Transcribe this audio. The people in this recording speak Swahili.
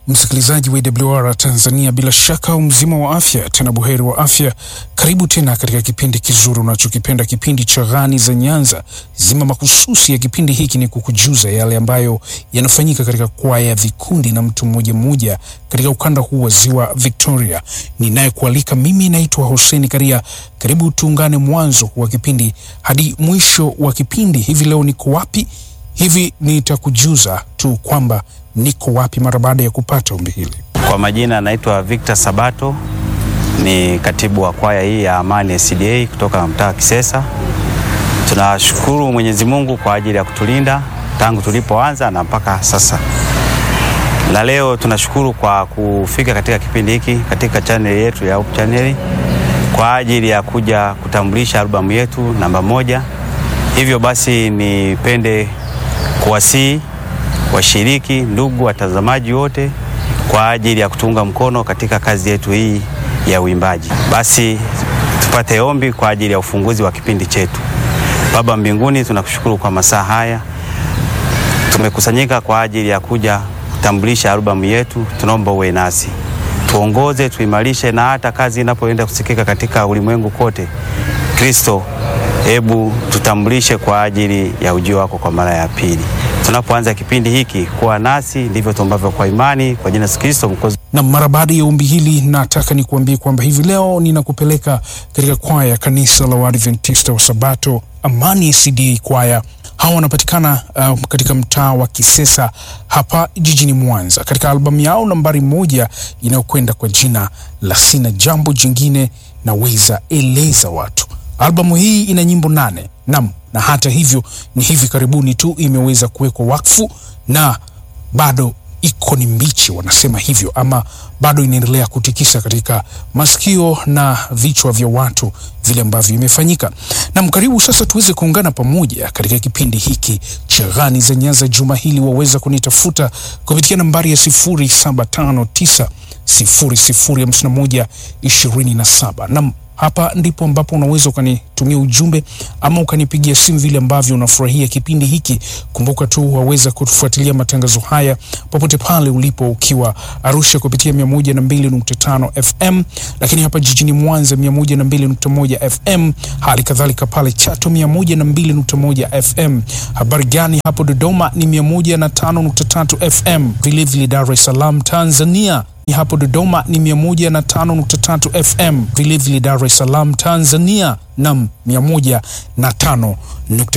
Msikilizaji wa AWR Tanzania, bila shaka mzima wa afya, tena buheri wa afya. Karibu tena katika kipindi kizuri unachokipenda, kipindi cha Ghani za Nyanza. Zima mahususi ya kipindi hiki ni kukujuza yale ambayo yanafanyika katika kwaya, vikundi na mtu mmoja mmoja katika ukanda huu wa ziwa Victoria. Ninayekualika mimi naitwa Hussein Karia. Karibu tuungane mwanzo wa kipindi hadi mwisho wa kipindi. Hivi leo niko wapi? Hivi nitakujuza tu kwamba niko wapi mara baada ya kupata ombi hili. Kwa majina naitwa Victor Sabato, ni katibu wa kwaya hii ya Amani SDA kutoka mtaa Kisesa. Tunashukuru Mwenyezi Mungu kwa ajili ya kutulinda tangu tulipoanza na mpaka sasa, na leo tunashukuru kwa kufika katika kipindi hiki katika chaneli yetu ya Hope Channel kwa ajili ya kuja kutambulisha albamu yetu namba moja. Hivyo basi nipende kuwasihi washiriki, ndugu watazamaji wote kwa ajili ya kutunga mkono katika kazi yetu hii ya uimbaji. Basi tupate ombi kwa ajili ya ufunguzi wa kipindi chetu. Baba mbinguni, tunakushukuru kwa masaa haya, tumekusanyika kwa ajili ya kuja kutambulisha albamu yetu. Tunaomba uwe nasi, tuongoze, tuimarishe, na hata kazi inapoenda kusikika katika ulimwengu kote, Kristo, hebu tutambulishe kwa ajili ya ujio wako kwa mara ya pili. Tunapoanza kipindi hiki, kuwa nasi, ndivyo tuombavyo kwa imani, kwa jina la Yesu Kristo Mwokozi. Na mara baada ya ombi hili, nataka nikuambie kwamba hivi leo ninakupeleka katika kwaya ya kanisa la Waadventista wa Sabato Amani SDA kwaya. Hawa wanapatikana uh, katika mtaa wa Kisesa hapa jijini Mwanza, katika albamu yao nambari moja inayokwenda kwa jina la Sina Jambo Jingine Naweza Eleza Watu. Albamu hii ina nyimbo nane nam, na hata hivyo ni hivi karibuni tu imeweza kuwekwa wakfu na bado iko ni mbichi, wanasema hivyo, ama bado inaendelea kutikisa katika masikio na vichwa vya watu vile ambavyo imefanyika. Nam, karibu sasa tuweze kuungana pamoja katika kipindi hiki cha Ghani za Nyanza juma hili. Waweza kunitafuta kupitia nambari ya sifuri saba tano tisa sifuri sifuri hamsini na moja ishirini na saba. Nam, hapa ndipo ambapo unaweza ukanitumia ujumbe ama ukanipigia simu vile ambavyo unafurahia kipindi hiki. Kumbuka tu waweza kutufuatilia matangazo haya popote pale ulipo, ukiwa Arusha kupitia 102.5 FM, lakini hapa jijini Mwanza 102.1 FM, hali kadhalika pale Chato 102.1 FM. Habari gani hapo Dodoma ni 105.3 FM, vilevile Dar es Salaam Tanzania ni hapo Dodoma ni 105.3 FM, vilevile Dar es Salaam Tanzania nam 105